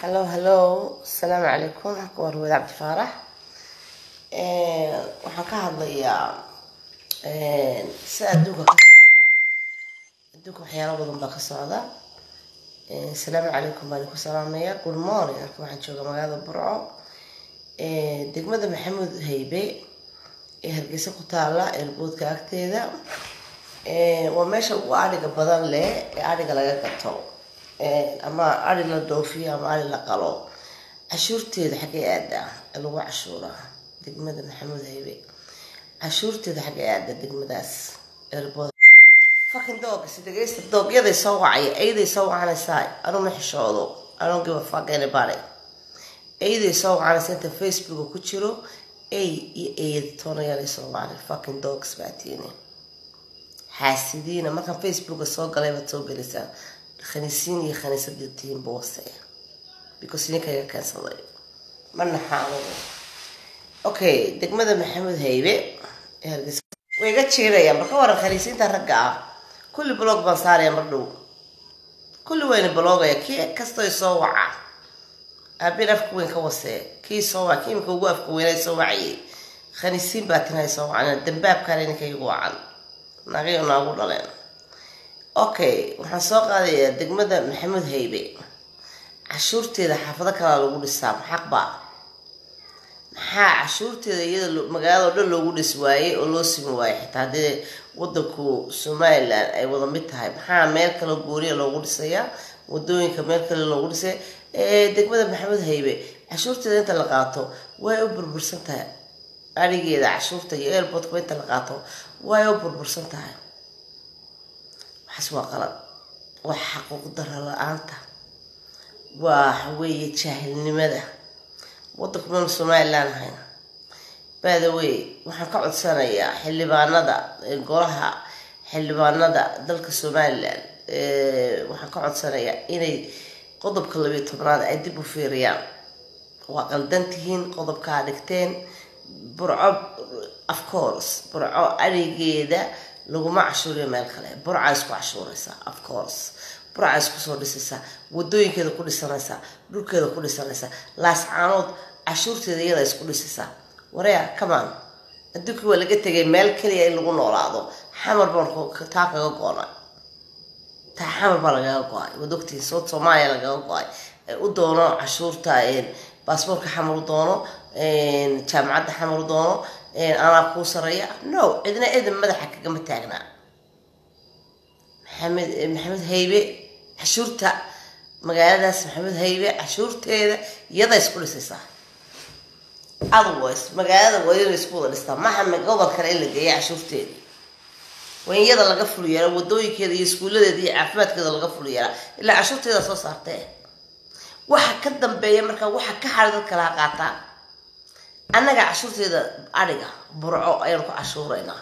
hallo hallo asalaamu calaykum war wada cabdi faarax waxaan ka hadlayaa si adduunka ka socda adduunka waxyaalo badan baa ka socda asalaamu calaykum baan ku salaamaya good morning halka waxaan jooga magaalada burco degmada maxamuud haybe ee hargeysa ku taala eerboodka agteeda waa meesha ugu adhiga badan leh ee adhiga laga gato ama ari la dhoofiyo ama ari la qalo cashuurteeda xaggay aadaa lagu cashuuraa degmada maxamuud haybe cashuurteeda xaggay aadaa degmadaas eerbood fucking dogs dhegeysta doogyaday soo wacaya ayday soo wacanaysaa anuu ma xishoodo anuu give a fuck anybody ayday soo wacanaysa inta facebooka ku jiro ay iyo eed toonayaalay soo wacnay fucking dogs baatiini xaasidiina markaan facebooka soo galay baad soo gelaysaan khaniisiin iyo khaniisadii tihiin boose because ninkaga keensaday ma naxaanugu okay degmada maxamuud haybe ee hargeysa way iga jiirayaan marka waran khaniisiinta ragga ah kulli blog baan saaraya mar dhow kulli wayna blogaya kii kastoo soo waca aabin afka weyn ka wasee kii soo waca kii imika ugu afka weynay soo wacayay khaniisiin baa tinahay soo wacan dambaabkaale ninka igu wacan nagayo naagu dhaleen okay waxaan soo qaadayaa degmada maxamuud haybe cashuurteeda xaafado kalaa lagu dhisaa maxaqba maxaa cashuurteeda iyada magaalada o dhan loogu dhis waayey oo loo simi waayey xitaa haddii wadanku somalilan ay wada mid tahay maxaa meel kale gooniya loogu dhisayaa wadooyinka meel kale loogu dhisay degmada maxamuud haybe cashuurteeda inta la qaato way u burbursan tahay arigeeda cashuurta iyo airportka inta la qaato way u burbursan tahay waxaas waa qalad waa xaquuq dara la-aanta waa waxaweeye jaahilnimada wadanku maynu somalilan ahayn baadawey waxaan ka codsanayaa xildhibaanada golaha xildhibaanada dalka somalilan waxaan ka codsanayaa inay qodobka labiyo tobnaad ay dib u fiiriyaan waa qaldan tihiin qodobkaa dhigteen burco of course burco arigeeda laguma cashuuriyo meel kale burca isku cashuuraysaa of course burca isku soo dhisaysaa wadooyinkeeda ku dhisanaysaa dhulkeeda ku dhisanaysaa laascaanood cashuurteeda iyada isku dhisaysaa wareya kamaan adduunkii waa laga tegay meel keliya in lagu noolaado xamar baan taa kaga go-na taa xamar baa lagaga go-ay waad ogtihiin sood soomaaliya lagaga go-ay u doono cashuurta baasboorka xamar u doono jaamacadda xamar u doono anaa kuu sareeya no cidna cidan madaxa kagama taagnaa maxamed maxamed haybe cashuurta magaaladaas maxamed haybe cashuurteeda iyada isku dhisaysaa otherwise magaalada waa ina isku wada dhistaa maha gobol kale in la geeya cashuurteedii waa in iyada laga fuliyeela wadooyinkeeda iyo iskuuladeeda iyo caafimaadkeeda laga fuliyeelaa ilaa cashuurteeda soo saartee waxa ka dambeeya markaa waxa ka xari dad kalaha qaataa annaga cashuurteeda adhiga burco ayaanu ku cashuuraynaa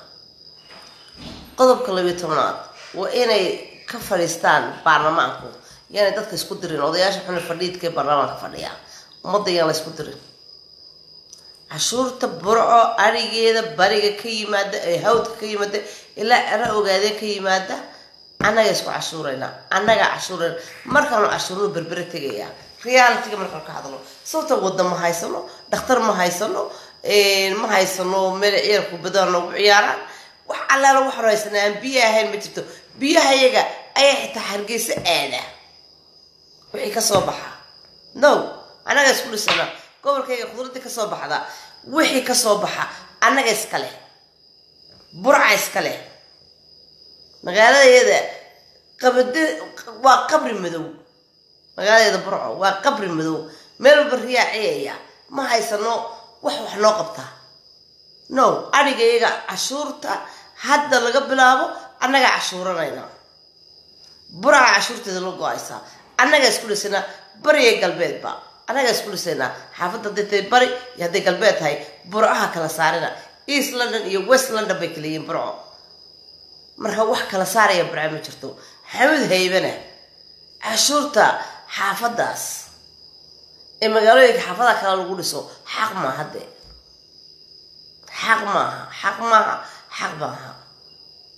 qodobka labiyo tobnaad waa inay ka fadhiistaan baarlamaanku yaanay dadka isku dirin odayaasha xuna fadhiidkae baarlamaanka fadhiyaa ummadda yaan la isku dirin cashuurta burco adhigeeda bariga ka yimaada ee hawdka ka yimaada ilaa cero ogaadeen ka yimaada annaga isku cashuuraynaa annaga cashuurayna markaanu cashuuradu berbere tegayaa realitiga markaan ka hadlo sababta wadda ma haysano dhakhtar ma haysano ma haysano meel ciyaarku badan noogu ciyaaraan wax allaala waxaanu haysanaa aan biyo ahayn ma jirto biyaha yaga ayaa xitaa hargeysa aada wixii kasoo baxa no annaga isku dhisana gobolkayga khudradii kasoo baxda wixii kasoo baxa annaga iskale burca iskale magaaladayada qabade waa qabri madow magaaladeeda burco waa qabri madow meel walba riyaa ciyaya ma haysano wax wax noo qabtaa no adhigayaga cashuurta hadda laga bilaabo annagaa cashuuranayna buraca cashuurteeda la go-aysaa annagaa isku dhisanaa bariya galbeedba annagaa isku dhisaynaa xaafadda hadday tahay bari iyo hadday galbeed tahay burcaha kala saarina east london iyo west london bay kala yihiin burco marka wax kala saaraya burca ma jirto xamud haybana cashuurta xaafadaas ee magaalooyinka xaafadaha kale lagu dhiso xaq maa hadde xaq maaha xaq maaha xaq maaha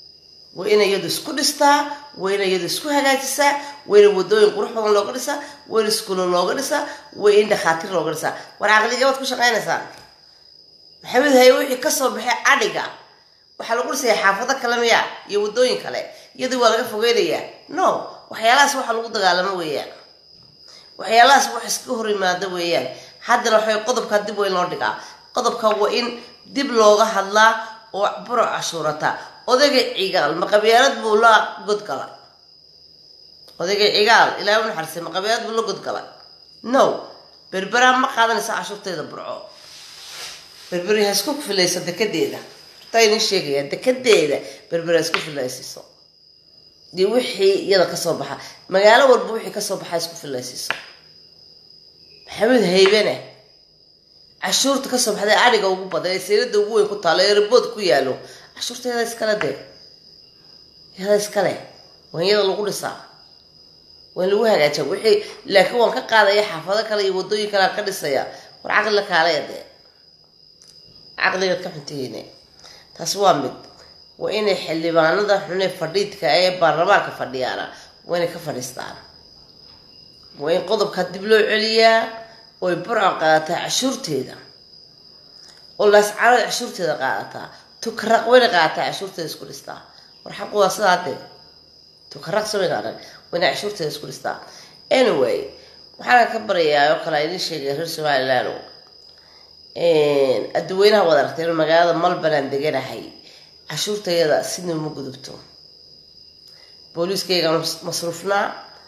waa ina iyadu isku dhistaa waa ina iyadu isku hagaajisaa waa ina wadooyin qurux badan looga dhisaa waa in iskuulo looga dhisaa waa in dhakhaatiir looga dhisaa war caqligabaad ku shaqaynaysaa maxamed haye wixii kasoo baxay cadhiga waxaa lagu dhisaya xaafado kale miya iyo wadooyin kale iyadii waa laga fogeynayaa no waxyaalahaas waxa lagu dagaalamo weeyaan waxyaalahaas wax iska hor yimaado weeyaan haddana waxay qodobkaa dib weyn loo dhigaa qodobka waa in dib looga hadlaa oo buro cashuurata odayga cigaal maqabyaalad buu la godgala odayga cigaal ilahay u naxarisay maqabyaalad buu la godgala no berberaa ma qaadanaysa cashuurteeda burco berberi ha isku filayso dekedeeda taa idin sheegaya dekedeeda berberi ha isku filaysiiso dee wixii iyada kasoo baxa magaalo walba wixii kasoo baxa isku filaysiiso maxamed haybene cashuurta kasoo baxday adhiga ugu badan ee seelada ugu weyn ku taalo ee rabood ku yaalo cashuurta yada iskale dee yada iskale waa in yada lagu dhisaa waa in lagu hagaajiya wixii laakiin waan ka qaadaya xaafado kale iyo wadooyin kale aan ka dhisaya war caqli la kaalaya dee caqligaad ka xuntihiine taasi waa mid waa inay xildhibaanada xune fadhiidka ee baarlamaanka fadhiyaana waa inay ka fadhiistaan waa in qodobkaa dib loo celiyaa oy burco qaadataa cashuurteeda oo laascaanood cashuurteeda qaadataa tukaraq wayna qaadataa cashuurteeda isku dhistaa war xaqu waa sidaa dee tukaraq samayna arag wayna cashuurteeda isku dhistaa anyway waxaana ka baryayaa oo kale idin sheegay reer somaliland adduweynaha wad aragtay in magaalada malbanaan deganahay cashuurtayada sidna ma gudubto booliiskayga masruufnaa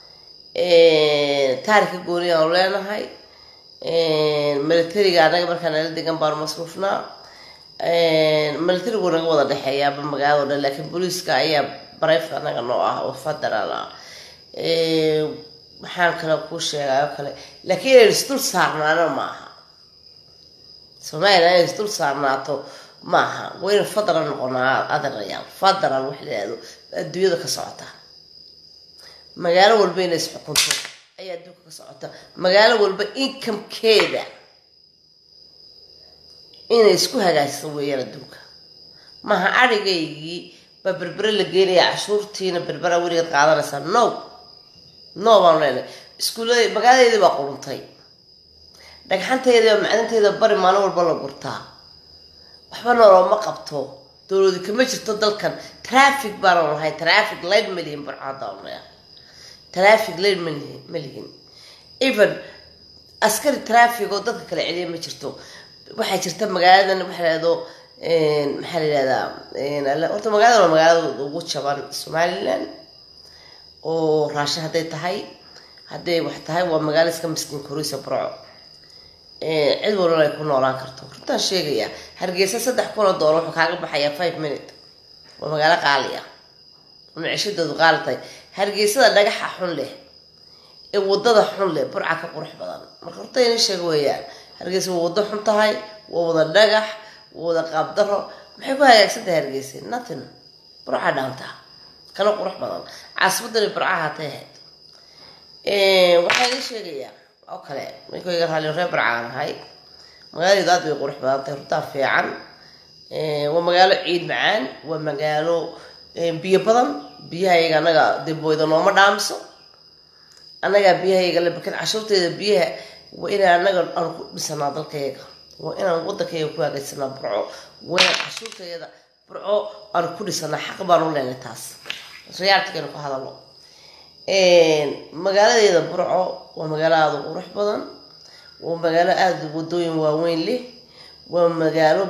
taarika gooni aanu leenahay militariga anaga markaa nala degan baanu masruufnaa militarigu naga wada dhexeeyaaba magaalado dhan laakiin booliiska ayaa barayfka anaga noo ah oo federal ah maxaan kale kuu sheegay oo kale laakiin inaynu isdul saarnaano ma aha somalilan inay isdul saarnaato maaha waynu federal noqonaa adarayaal federal wax layihahdo adduunyada ka socota magaalo walba inay isxukunto ayaa adduunka ka socota magaalo walba incomekeeda inay isku hagaajiso weeyaan adduunka maaha adhigaygii baa berbere la geenaya cashuurtiina berbera weligeed qaadanaysaa no no baanu leenahay iskuullada magaaladeedii baa quruntay dhagxanteeda macdanteeda bari maalin walba la gurtaa waxba noloma qabto dowladu kama jirto dalkan traffic baanu lahay traffic light malihin barcaadaanu leeyahay traffic light malihin malihin even askari traffic oo dadka kala celiya ma jirto waxaa jirta magaaladan waxa lahado maxaa la yihahdaa horta magaaladan waa magaalada ugu jaban somaliland oo raashin hadday tahay hadday wax tahay waa magaalo iska miskiin koreysa burco cid walbana ay ku noolaan karto runtaan sheegaya hargeysa saddex kun oo doolar wuxuu kaaga baxayaa five minute waa magaalo qaali ah micishadoodu qaali tahay hargeysada dhagaxa xun leh ee wadada xun leh burca ka qurux badan marka horta ina sheega weeyaan hargeysa waa wado xun tahay waa wada dhagax waa wada qaabdaro maxay ku hagaagsan tahay hargeysa nothing burca dhaanta kana qurux badan caasimadani burca haatay ahayd waxaa ina sheegayaa oo kale ninkayga raali reer barcaan ahay magaaladeedu aad bay qurux badan tahay runtaa fiican waa magaalo ciid macaan waa magaalo biyo badan biyahayga anaga dee booyda nooma dhaamiso annagaa biyahayga la bakan cashuurteeda biyaha waa inaan anaga aan ku dhisanaa dalkayga waa inaan wadankayga ku hagaysanaa burco waa inaan cashuurteeda burco aan ku dhisanaa xaq baan u leenay taas riyaaltikaynu ku hadalo magaaladeeda burco waa magaalo aada u qurux badan waa magaalo aada wadooyin waaweyn leh waa magaalo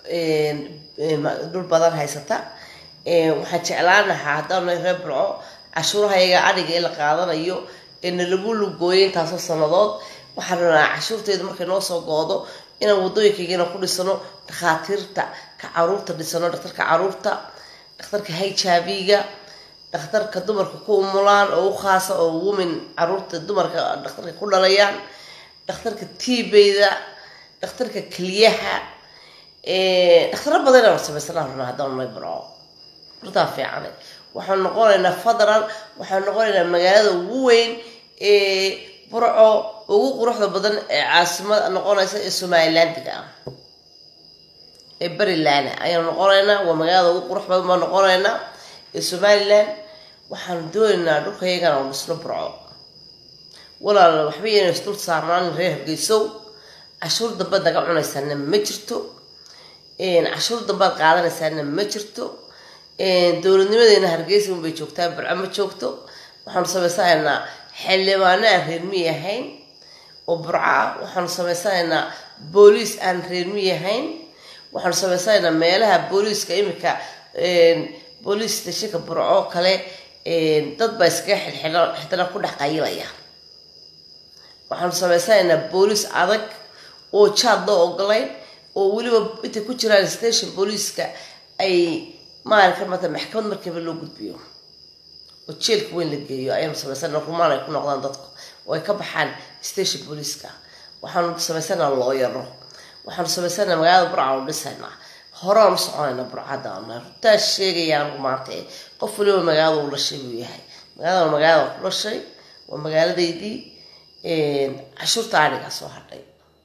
dhul badan haysata waxaan jeclaan lahaa haddaanu reer burco cashuurahayaga adhiga ee la qaadanayo ee nalagu lugooyay intaasoo sanadood waxaan rabnaa cashuurteeda markay noo soo goodo inaan wadooyinkaygana ku dhisano dhakhaatiirta ka caruurta dhisano dhakhtarka caruurta dhakhtarka hijabiga dhakhtarka dumarka ku umulaan oo u khaasa oo women caruurta dumarka dhakhtarka ku dhalayaan dhakhtarka tibeyda dhakhtarka keliyaha dhakhtaro badan inaan samaysana rabnaa haddaan nay burco runtaa fiicane waxaan noqonaynaa federal waxaan noqonaynaa magaalada ugu weyn ee burco ugu quruxda badan ee caasimad noqonaysa ee somalilandiga ah ee barilaana ayaan noqonaynaa waa magaalada ugu qurux badan baan noqonaynaa ee somalilan waxaanu doonaynaa dhulkayagana oo dhisno burco walaal waxba yayna isdul saarnaan reer hargeysow cashuur dambe naga cunaysaana ma jirto cashuur dambead qaadanaysaana ma jirto dowladnimadeena hargeysa unbay joogtaa burco ma joogto waxaanu samaysanaynaa xildhibaano aan reermi ahayn oo burco ah waxaanu samaysanaynaa booliis aan reermi ahayn waxaanu samaysanaynaa meelaha booliiska imika booliis stashinka burco kale dad baa iskaga xilxidho xidana ku dhex qayilaya waxaanu samaysanaynaa booliis adag oo jaad loo ogolayn oo weliba intay ku jiraan station booliiska ay maalinka mata maxkamad markiiba loo gudbiyo oo jeelka weyn la geeyo ayaanu samaysana rumaan ay ku noqdaan dadku oo ay ka baxaan station booliiska waxaanu samaysanaa looyaro waxaanu samaysanaa magaalada burcaanu dhisaynaa horeanu soconayna burcadaana runtaa sheegaya anigu maanta qof waliba magaalada u dhashay buu yahay magaalada magaalada ku dhashay waa magaaladaydii cashuurta adhigaa soo hadhay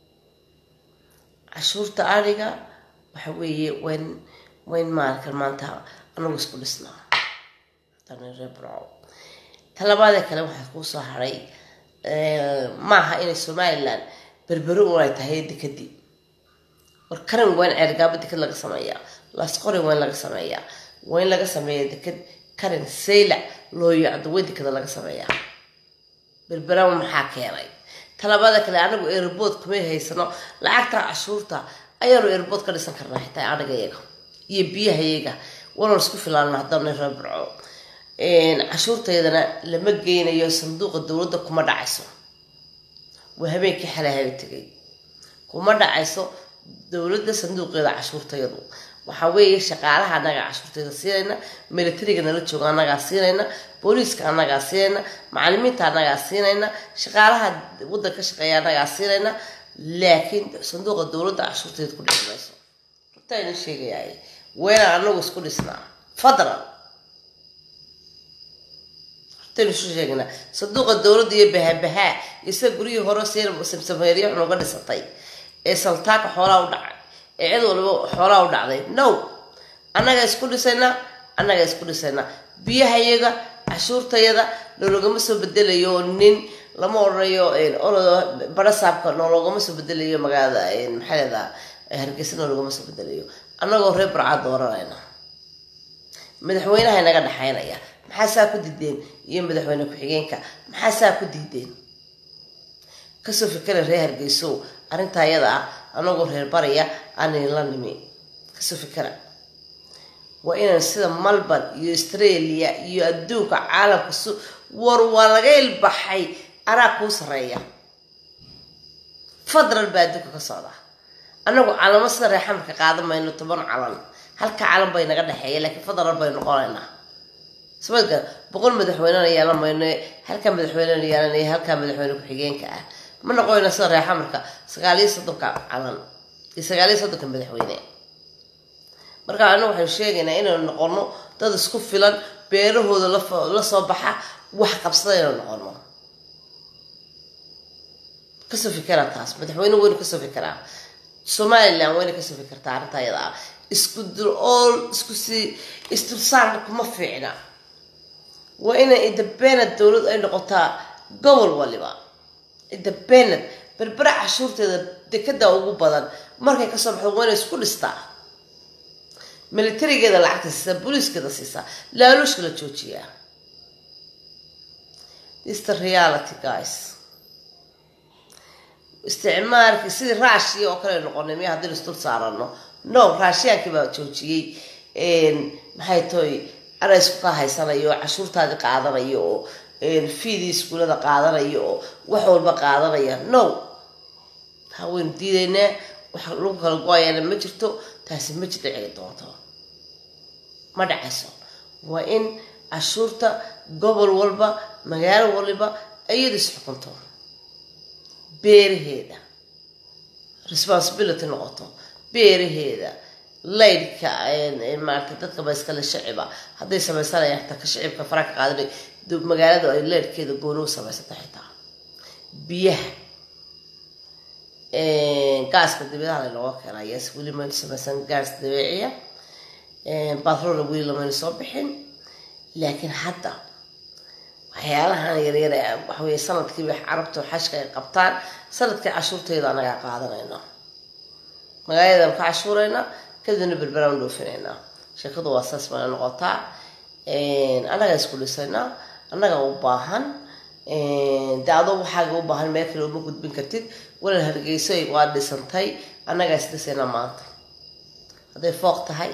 cashuurta adhiga waxa weeye wayn wayn maalinkan maanta anagu isku dhisnaa reer burco talabaadee kale waxaa kuu soo hadhay maaha inay somalilan berberi un ay tahay dekadii war karan waa in ceergaabo dekad laga sameeyaa laasqori waa in laga sameeyaa waa in laga sameeya dekad karan saylac looyacdo weyn dekada laga sameeyaa berberama maxaa keenay talabaada kale anagu airbood kumay haysano lacagta cashuurta ayaanu airbood ka dhisan karnaa xitaa anaga iyaga iyo biyaha iyaga wanan isku filaana haddana reer burco cashuurtaydana lama geynayo sanduuqa dowladda kuma dhacayso waa habeenkii xalahaga tegay kuma dhacayso dowladda sanduuqeeda cashuurtayadu waxaa weeye shaqaalaha annagaa cashuurtayda siinayna militariga nala jooga annagaa siinayna booliiska annagaa siinayna macalimiinta annagaa siinayna shaqaalaha waddan ka shaqeeya annagaa siinayna laakiin sanduuqa dowladda cashuurtayda ku dhici mayso runtaa idin sheegayaay weynaan anagu isku dhisnaa fadlan hortaynu isu sheegnaa sanduuqa dowladda iyo bahabahaa iyo sida guryihii hore seen samsameeriya xunuga dhisatay ee saltaaka xoolaa u dhacay ee cid waliba xoolaa u dhacday no annaga isku dhisaynaa annaga isku dhisaynaa biyahayaga cashuurtayada noologama soo bedelayo nin lama odhanayo barasaabka noologama soo bedelayo magaalada maxaa leedaa hargeysa noologama soo bedelayo annagoo reer barcaa dooranayna madaxweynaha inaga dhexaynaya maxaa saa ku diideen iyo madaxweyne ku-xigeenka maxaa saa ku diideen kasoo fikera reer hargeysow arrintaa iyada ah anagoo reer baraya aanin la nimi kasoo fikera waa inaan sida malban iyo australia iyo adduunka caalamka su war waa laga ilbaxay anaa kuu sareeya fadlan baa adduunka ka socda anagu calamo sida reexamarka qaadan mayno toban calan halka calan bay naga dhexeeya laakiin fadlan bay noqonaynaa sabadka boqol madaxweynena yeelan mayno halkaa madaxweynena yeelanaya halkaa madaxweyne ku-xigeenka ah ma noqonayna sida reexamarka sagaal iyo soddonka calan iyo sagaal iyo soddonka madaxweyne marka anagu waxaynu sheegaynaa inaynu noqono dad isku filan beerahooda la soo baxa wax qabsada inaynu noqono kasoo fikera taas madaxweyne weynu kasoo fikeraa somalilan wayna kasoo fikirtaa arrinta ayada ah isku dul ool isku sii isdulsaarka kuma fiicna waa inay independent dowlad ay noqotaa gobol waliba independent berbera cashuurteeda dekada ugu badan markay kasoo baxdo waa inay isku dhistaa militarigeeda lacagta siisaa booliiskeeda siisaa laaluushka la joojiyaa this the reality guys isticmaalki sidii raashiya oo kale noqonay miya haddii isdul saarano no raashiyaankii baa joojiyey maxay tahay ana isku kaa haysanayo oo cashuurtaadii qaadanayo oo fiidii iskuulada qaadanayo oo wax walba qaadanaya no taa waynu diidaynaa wax lagu kala go-ayaana ma jirto taasi ma jir dhici doonto ma dhacayso waa in cashuurta gobol walba magaalo waliba iyada is xukunto beeraheeda responsibility noqoto beeraheeda laydhka maarata dadka ba iskale shiciba hadday sameysanayaan xitaa ka shicibka fara ka qaadanay magaaladu ay leydhkeeda gooni u samaysata xitaa biyaha gaaska dabeedaha laynooga keenaa yes weli maynu samaysan gaas dabeeciya batroolna weli lamaynu soo bixin laakiin hadda waxyaalahan yaryar ee waxaweye sanadkiiba carabta xashka ay qabtaan sanadkii cashuurtayda anagaa qaadanayna magaaladan ka cashuuraynaa kadibna berberaan dhoofinayna sheekadu waa saas bana noqotaa annagaa isku dhisaynaa annagaa u baahan de adoo waxaaga u baahan meel kale uma gudbin kartid walal hargeyso waa dhisantay annagaa isdhisaynaa maanta hadday fooq tahay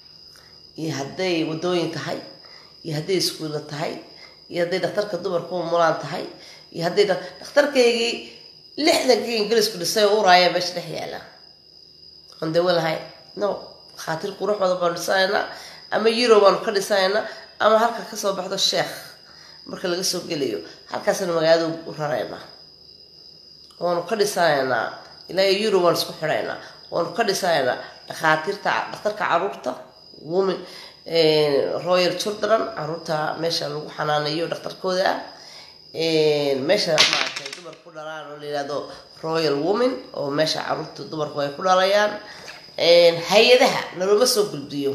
iyo hadday wadooyin tahay iyo hadday iskuulla tahay iyo hadday dhakhtarka dumarku umulaan tahay iyo hadday dhakhtarkaygii lixdankii ingiriisku dhisay oo uraaya meesha dhex yaala aan dawo lahayn no khaatir qurux badan baanu dhisanaynaa ama euro baanu ka dhisanaynaa ama halka kasoo baxdo sheekh marka laga soo gelayo halkaasna magaalada u raraynaa waanu ka dhisanaynaa ilaa euro waanu isku xidhaynaa waanu ka dhisanaynaa dhakhaatiirta dhakhtarka caruurta women royal children caruurta meesha lagu xanaanayo dhakhtarkooda ah meesha maaragtay dumar ku dhalaan oo la yihahdo royal women oo meesha caruurta dumarku ay ku dhalayaan hay-adaha naloma soo gulbiyo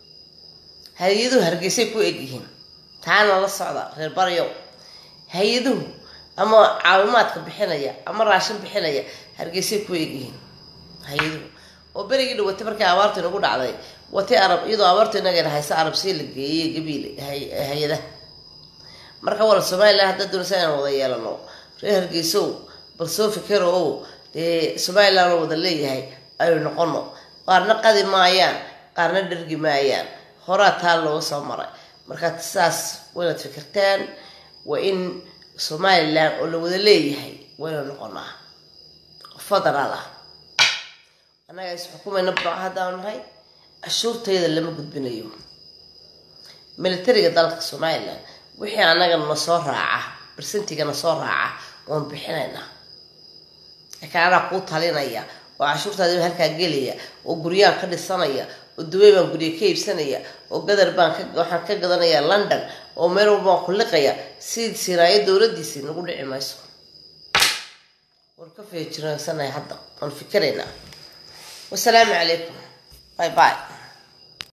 hay-aduhu hargeysay ku egyihiin taana la socda reer baryow hay-aduhu ama caawimaadka bixinaya ama raashin bixinaya hargeysay ku egyihiin hay-aduhu oo berigii dhawatay markii abaartu inagu dhacday watay arab iyadoo abaartu inaga haysa arab sii la geeyey gabiil hay-adaha marka wala somalilan haddaa doonaysa inaan wada yeelano reer hargeysow bal soo fikero ow dee somalilan oo wada leeyahay aynu noqono qaarna qadi maayaan qaarna dhergi maayaan horaa taa looga soo maray markaad saas waynaad fikirtaan waa in somalilan oo la wada leeyahay waynu noqonaa federaal ah annaga is xukumayna burco haddaanu nahay cashuurtayda lama gudbinayo militariga dalka somalilan wixii annaga na soo raaca barsentigana soo raaca waan bixinaynaa laakiin anaa kuu talinaya oo cashuurtaadiba halkaa gelaya oo guryaan ka dhisanaya oo dubay baan gurya ka iibsanaya oo gadar baan waxaan ka gadanaya london oo meel walba waan ku liqaya si siraayo dowladiisii nagu dhici mayso waan ka feejiraansanahay hadda waan fikiraynaa wasalaamu calaykum bye bye